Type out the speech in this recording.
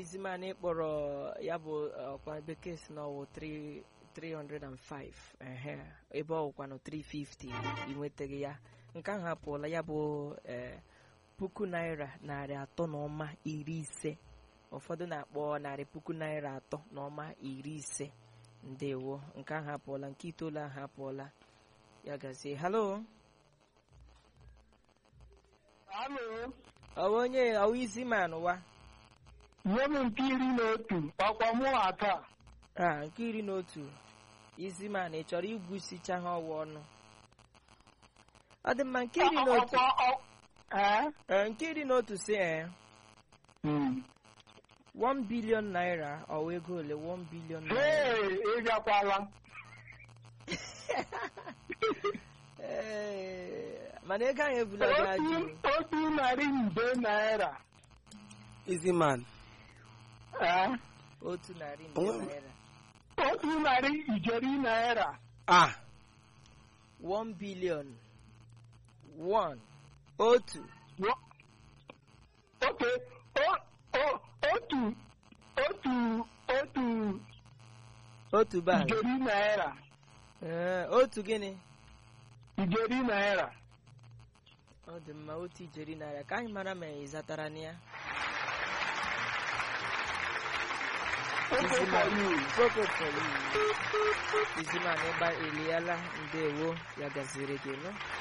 iziman kpọrọ ya bụ ọkwa bekee si n'ọwụ 3 305 ehe ebe ọwụkwanụ 350 ị nwetaghị ya nke ahụ apụọla ya bụ ee puku naira narị atọ na ọma iri ise ụfọdụ na-akpọ narị puku naira atọ na ọma iri ise ndewo nke ahụ apụọla nke itoolu ahụ apụọla ya gazie halo Alo, ọwa onye ọwa isi man wa nye m nke iri na otu ọkwa mụ ata a nke iri na otu isi man ị chọrọ igwusicha ha ọwa ọnụ ọ dị mma nke iri na otu ọkwa ọ- ee? ee, nke iri na otu si ee Hmm. 1 billion naira ọwa ego ole 1 billion naira Hey, ị bịakwala Ee, mana ego ahụ ebula gị otu ajụ otu narị nde naira Easy man. ee? otu narị nde Onwe- naira otu narị ijeri naira Ah, 1 billion 1 otu Wo- oke o- o- otu otu otu otu bag ijeri naira Ee, otu gịnị ijeri naira ọ dị mma otu ijeri naira ka anyị mara ma ị zatara na ya oke Easy for man. you. Koko for you. Iziman ịgba eliela ndewo ya gaziri gị nọ